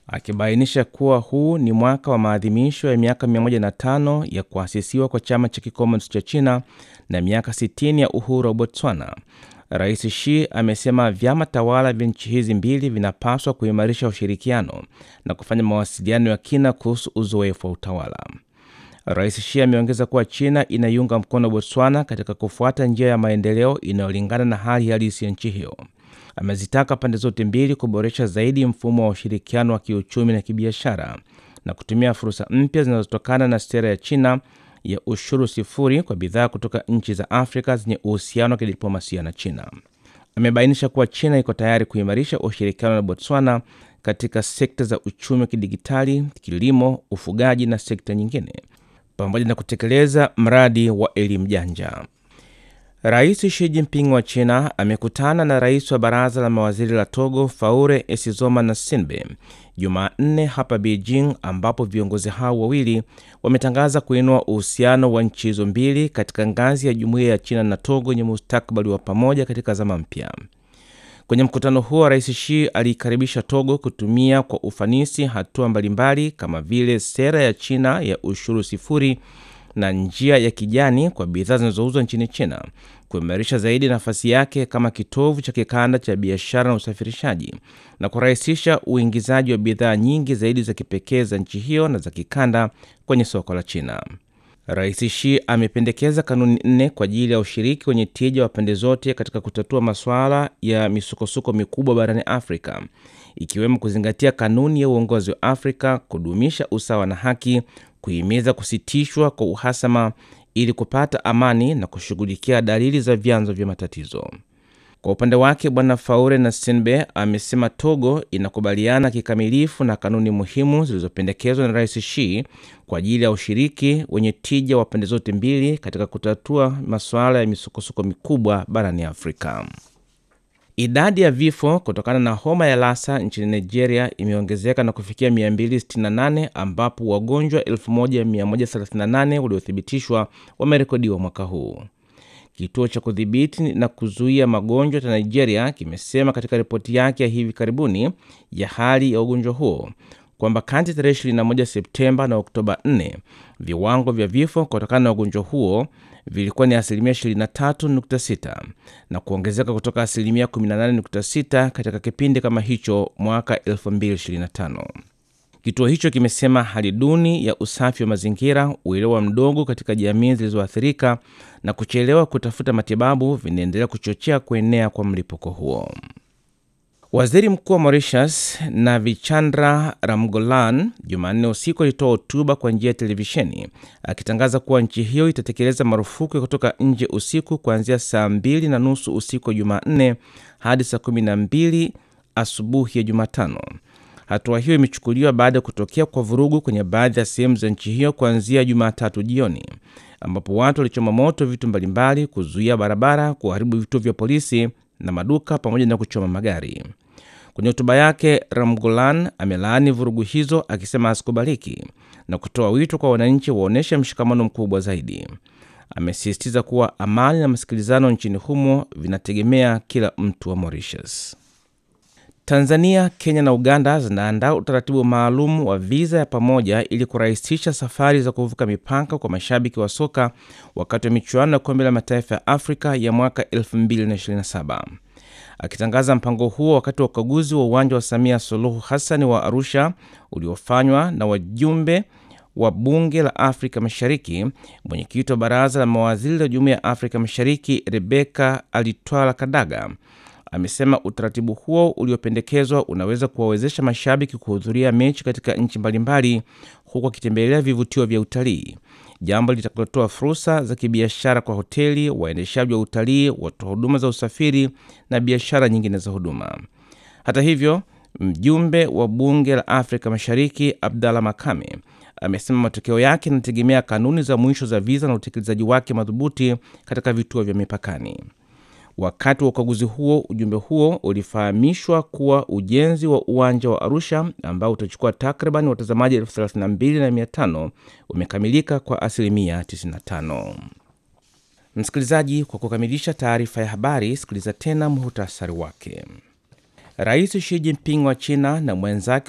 akibainisha kuwa huu ni mwaka wa maadhimisho ya miaka 105 ya kuasisiwa kwa chama cha kikomunisti cha China na miaka 60 ya uhuru wa Botswana. Rais Xi amesema vyama tawala vya nchi hizi mbili vinapaswa kuimarisha ushirikiano na kufanya mawasiliano ya kina kuhusu uzoefu wa utawala. Rais Xi ameongeza kuwa China inaiunga mkono Botswana katika kufuata njia ya maendeleo inayolingana na hali halisi ya nchi hiyo. Amezitaka pande zote mbili kuboresha zaidi mfumo wa ushirikiano wa kiuchumi na kibiashara na kutumia fursa mpya zinazotokana na sera ya China ya ushuru sifuri kwa bidhaa kutoka nchi za Afrika zenye uhusiano wa kidiplomasia na China. Amebainisha kuwa China iko tayari kuimarisha ushirikiano na Botswana katika sekta za uchumi wa kidigitali, kilimo, ufugaji na sekta nyingine, pamoja na kutekeleza mradi wa elimu janja. Rais Xi Jinping wa China amekutana na rais wa baraza la mawaziri la Togo Faure Esizoma na Sinbe Jumanne hapa Beijing, ambapo viongozi hao wawili wametangaza kuinua uhusiano wa nchi hizo mbili katika ngazi ya jumuiya ya China na Togo yenye mustakabali wa pamoja katika zama mpya. Kwenye mkutano huo, Rais Xi aliikaribisha Togo kutumia kwa ufanisi hatua mbalimbali kama vile sera ya China ya ushuru sifuri na njia ya kijani kwa bidhaa zinazouzwa nchini China, kuimarisha zaidi nafasi yake kama kitovu cha kikanda cha biashara na usafirishaji na kurahisisha uingizaji wa bidhaa nyingi zaidi za kipekee za nchi hiyo na za kikanda kwenye soko la China. Rais Xi amependekeza kanuni nne kwa ajili ya ushiriki wenye tija wa pande zote katika kutatua masuala ya misukosuko mikubwa barani Afrika, ikiwemo kuzingatia kanuni ya uongozi wa Afrika, kudumisha usawa na haki, kuhimiza kusitishwa kwa uhasama ili kupata amani na kushughulikia dalili za vyanzo vya matatizo. Kwa upande wake, Bwana Faure na Senbe amesema Togo inakubaliana kikamilifu na kanuni muhimu zilizopendekezwa na Rais Xi kwa ajili ya ushiriki wenye tija wa pande zote mbili katika kutatua masuala ya misukosuko mikubwa barani Afrika. Idadi ya vifo kutokana na homa ya Lassa nchini Nigeria imeongezeka na kufikia 268 ambapo wagonjwa 1138 waliothibitishwa wamerekodiwa mwaka huu. Kituo cha kudhibiti na kuzuia magonjwa cha Nigeria kimesema katika ripoti yake ya hivi karibuni ya hali ya ugonjwa huo kwamba kati tarehe 21 Septemba na Oktoba 4 viwango vya vifo kutokana na ugonjwa huo vilikuwa ni asilimia 23.6 na kuongezeka kutoka asilimia 18.6 katika kipindi kama hicho mwaka 2025. Kituo hicho kimesema hali duni ya usafi wa mazingira, uelewa mdogo katika jamii zilizoathirika na kuchelewa kutafuta matibabu vinaendelea kuchochea kuenea kwa mlipuko huo. Waziri Mkuu wa Mauritius Navichandra Ramgolan Jumanne usiku alitoa hotuba kwa njia ya televisheni akitangaza kuwa nchi hiyo itatekeleza marufuku ya kutoka nje usiku kuanzia saa mbili na nusu usiku wa Jumanne hadi saa kumi na mbili asubuhi ya Jumatano. Hatua hiyo imechukuliwa baada ya kutokea kwa vurugu kwenye baadhi ya sehemu za nchi hiyo kuanzia Jumatatu jioni, ambapo watu walichoma moto vitu mbalimbali, kuzuia barabara, kuharibu vituo vya polisi na maduka pamoja na kuchoma magari. Kwenye hotuba yake, Ramgolan amelaani vurugu hizo akisema hazikubaliki na kutoa wito kwa wananchi waonyeshe mshikamano mkubwa zaidi. Amesisitiza kuwa amani na masikilizano nchini humo vinategemea kila mtu wa Mauritius. Tanzania, Kenya na Uganda zinaandaa utaratibu maalum wa viza ya pamoja ili kurahisisha safari za kuvuka mipaka kwa mashabiki wa soka wakati wa michuano ya kombe la mataifa ya Afrika ya mwaka 2027. Akitangaza mpango huo wakati wa ukaguzi wa uwanja wa Samia Suluhu Hassan wa Arusha uliofanywa na wajumbe wa bunge la Afrika Mashariki, mwenyekiti wa baraza la mawaziri la Jumuiya ya Afrika Mashariki Rebeka Alitwala Kadaga amesema utaratibu huo uliopendekezwa unaweza kuwawezesha mashabiki kuhudhuria mechi katika nchi mbalimbali huku wakitembelea vivutio vya utalii, jambo litakalotoa fursa za kibiashara kwa hoteli, waendeshaji wa utalii, watoa huduma za usafiri na biashara nyingine za huduma. Hata hivyo, mjumbe wa bunge la Afrika Mashariki Abdalla Makame amesema matokeo yake yanategemea kanuni za mwisho za viza na utekelezaji wake madhubuti katika vituo vya mipakani. Wakati wa ukaguzi huo, ujumbe huo ulifahamishwa kuwa ujenzi wa uwanja wa Arusha ambao utachukua takriban watazamaji elfu thelathini na mbili na mia tano umekamilika kwa asilimia 95. Msikilizaji, kwa kukamilisha taarifa ya habari, sikiliza tena muhutasari wake. Rais Xi Jinping wa China na mwenzake